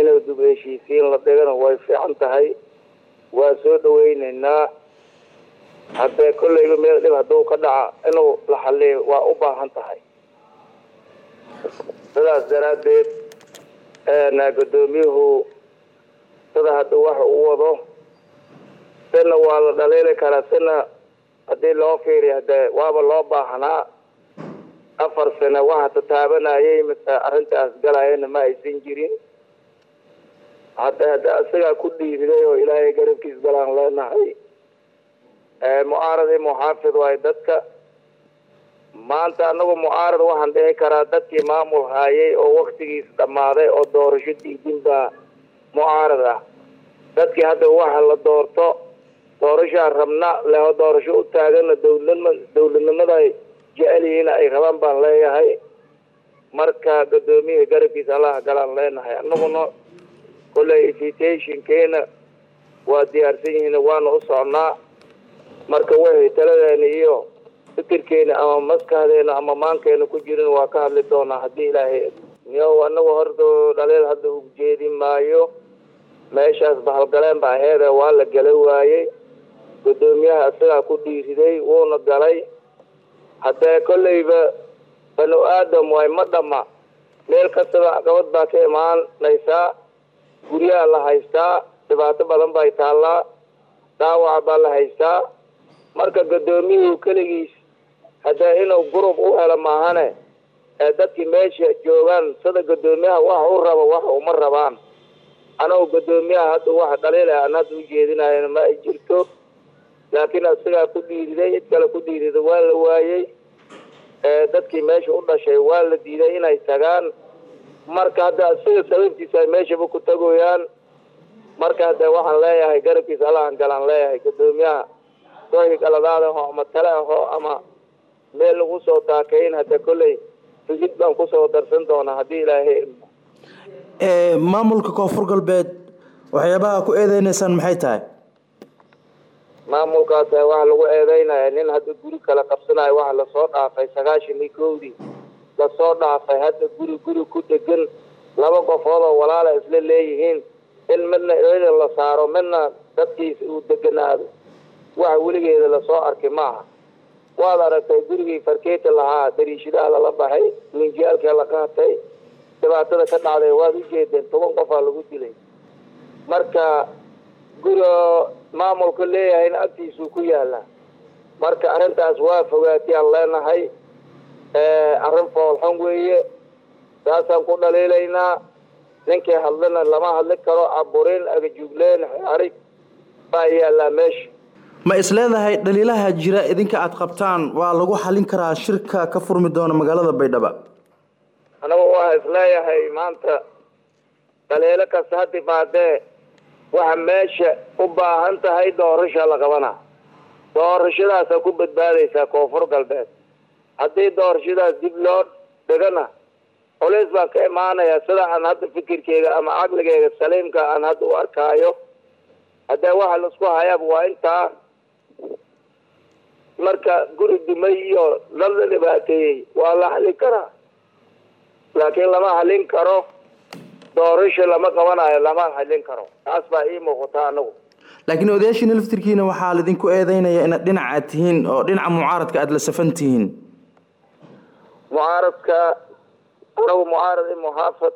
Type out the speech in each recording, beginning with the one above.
inuu dub heshiisiin la dhigana way fiican tahay waa soo dhaweyneynaa haddee kolleyba meel dhib hadduu ka dhaca inuu la xaliyo waa u baahan tahay sidaas daraaddeed guddoomiyuhu sida hadda waxa uu wado sina waa la dhaliili karaa sina haddii loo fiiriyo hadee waaba loo baahnaa afar sano waxa tataabanayay mise arrintaas galayana ma aysan jirin hadda hadda isagaa ku dhiiriday oo ilaahay garabkiis galaan leenahay mucaarad iyo muxaafid waayo dadka maanta anagu mucaarad waxaan dhihi karaa dadkii maamul haayay oo waktigiis dhammaaday oo doorasho diidin baa mucaarad ah dadkii hadda waxa la doorto doorashaa rabna leho doorasho u taagana dowladnima dowladnimada ay jecel yihiin ay rabaan baan leeyahay marka guddoomiyaha garabkiisa allaha galaan leenahay anaguna kolley invitationkeena waa diyaarsan yihiin waana u socnaa marka waxay taladeena iyo fikirkeena ama maskaxdeena ama maankeena ku jirin waa ka hadli doonaa haddii ilaahay yo anagu horta dhaliil hadda u jeedi maayo meeshaas bahalgaleen ba aheede waa la gala waayey guddoomiyaha isagaa ku dhiiriday wuuna galay haddee kolleyba banu aadam waay ma dhama meel kastaba caqabad baa ka imaanaysaa guryaha la haystaa dhibaato badan bay taallaa dhaawaca baa la haystaa marka guddoomiyuhu keligiis haddee inuu gurub u helo maahane ee dadkii meesha joogaan sida guddoomiyaha waxa u rabo waxa uma rabaan anagu guddoomiyaha hadda waxa dhaliila aan hadda u jeedinayana ma ay jirto laakiin isagaa ku dhiiriday cid kale ku dhiirida waa la waayey dadkii meesha u dhashay waa la diiday inay tagaan marka hadda isaga sababtiisa ay meeshaba ku tagoyaan marka hadde waxaan leeyahay garabkiisa allahan galaan leeyahay guddoomiyaha wixii galadaad aho ama tale aho ama meel lagu soo taakayn hadda kolley figid baan kusoo darsan doonaa haddii ilaahay maamulka koonfur galbeed waxyaabaha ku eedeyneysaan maxay tahay maamulkaas waxa lagu eedeynaya nin hadda guri kala qabsanayo waxa lasoo dhaafay sagaashan iyo kowdii lasoo dhaafay hadda guri guri ku degan laba qofood oo walaala isla leeyihiin in midna ciidan la saaro midna dadkiisa uu deganaado waxa weligeeda lasoo arkay maaha waad aragtay gurigii farkeeta lahaa dariishadaha lala baxay minjiyaalkee la qaatay dhibaatada ka dhacday waad u jeedeen toban qofaa lagu dilay marka guri oo maamulka leeyahayna agtiisuu ku yaalaa marka arrintaas waa fogaatiyaan leenahay arrin foolxun weeye saasaan ku dhaliilaynaa ninkii hadlana lama hadli karo caburin agajugleen xarig baa yaallaa meesha ma is leedahay dhaliilaha jira idinka aada qabtaan waa lagu xalin karaa shirka ka furmi doona magaalada baydhabo anagu waa isleeyahay maanta dhaliilo kasta ha timaadee waxa meesha u baahan tahay doorasha la qabana doorashadaasa ku badbaadaysaa koonfur galbeed haddii doorashadaas dib loo dhigana culays baan ka imaanaya sida aan hadda fikirkeyga ama caqligeyga saliimka aan hadda u arkaayo haddee waxa laisku hayaaba waa intaa marka guri dumay iyo lala dhibaateeyey waa la xalin karaa laakiin lama halin karo doorasho lama qabanayo lama halin karo taas baa ii muuqata anagu laakiin odayaashiina laftirkiina waxaa laidinku eedeynaya inaad dhinac aad tihiin oo dhinaca mucaaradka aada la safan tihiin mucaaradka anagu mucaarad i muxaafad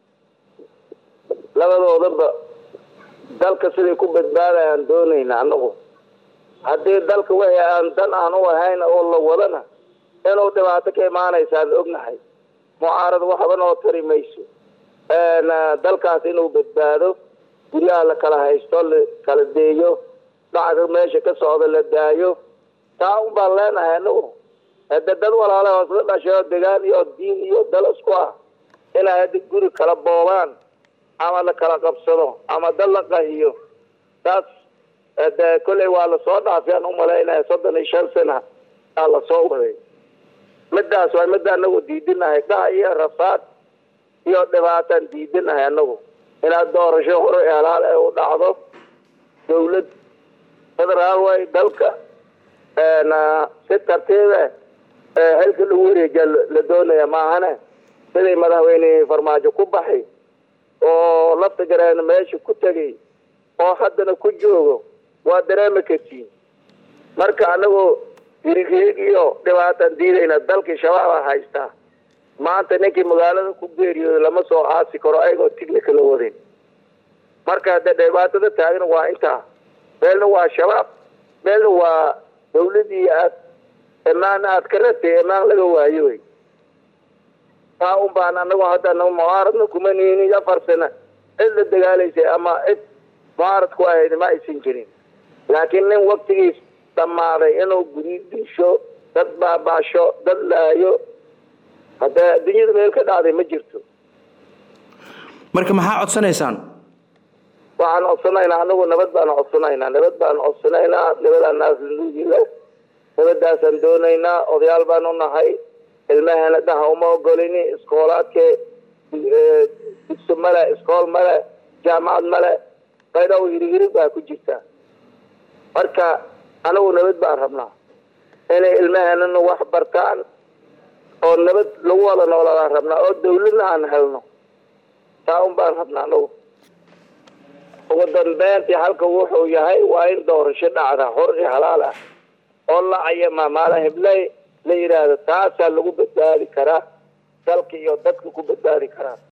labadoodaba dalka siday ku badbaadayaan doonayna anagu haddii dalka wixii aan dan aan u ahayn oo la wadana inuu dhibaato ka imaanaysaan ognahay mucaarad waxba noo tari mayso dalkaas inuu badbaado guryaha la kala haysto la kala deeyo dhacga meesha ka socda la daayo taa un baan leenahay anagu hade dad walaale oo isla dhashay oo degaan iyo diin iyo dal isku ah inay hadda guri kala boobaan ama la kala qabsado ama dad la qahiyo taas de kolley waa lasoo dhaafay aan umalaynaya soddon iyo shan sana aa lasoo waday midaas waa midda anagu diidinahay dhaha iyo rafaad iyo dhibaataan diidinahay anagu inaad doorasho hore helaal ee u dhacdo dawlad federaal way dalka si tartiibe xilka lagu wareejiya la doonaya maahane siday madaxweyne farmaajo ku baxay oo lafta gareena meesha ku tegay oo haddana ku joogo waa dareemi kartiin marka anagoo hirighirig iyo dhibaataan diidayna dalkii shabaaba haystaa maanta ninkii magaalada ku geeriyooda lama soo aasi karo ayagoo tignika la wadin marka hadde dhibaatada taagan waa intaa meelna waa shabaab meelna waa dawladii aad imaan aad ka ratay imaan laga waayo wey taa un baan anagu hadda mucaaradna kuma niinin afar sana cid la dagaalaysay ama cid mucaarad ku ahayd ma aysan jirin laakiin nin waktigiis dhammaaday inuu guri disho dad baabaasho dad laayo haddee adduunyada meel ka dhacday ma jirto marka maxaa codsanaysaan waxaan codsanaynaa anagu nabad baan codsanaynaa nabad baan codsanaynaa nabadaan naasnuugile nabadaasaan doonaynaa odayaal baan u nahay ilmahana daha uma ogolini iskoolaadke dugso male iskool male jaamacad male qaydaw hirighirig baa ku jirta marka anagu nabad baan rabnaa inay ilmahanana wax bartaan oo nabad lagu wada nooladaan rabnaa oo dawladna aan helno taa un baan rabnaa anagu ugu dambeyntii halka wuxuu yahay waa in doorasho dhacda xor iyo halaal ah oo la cayama maala hibley la yidhaahdo taasaa lagu badbaadi karaa dalka iyo dadka ku badbaadi karaa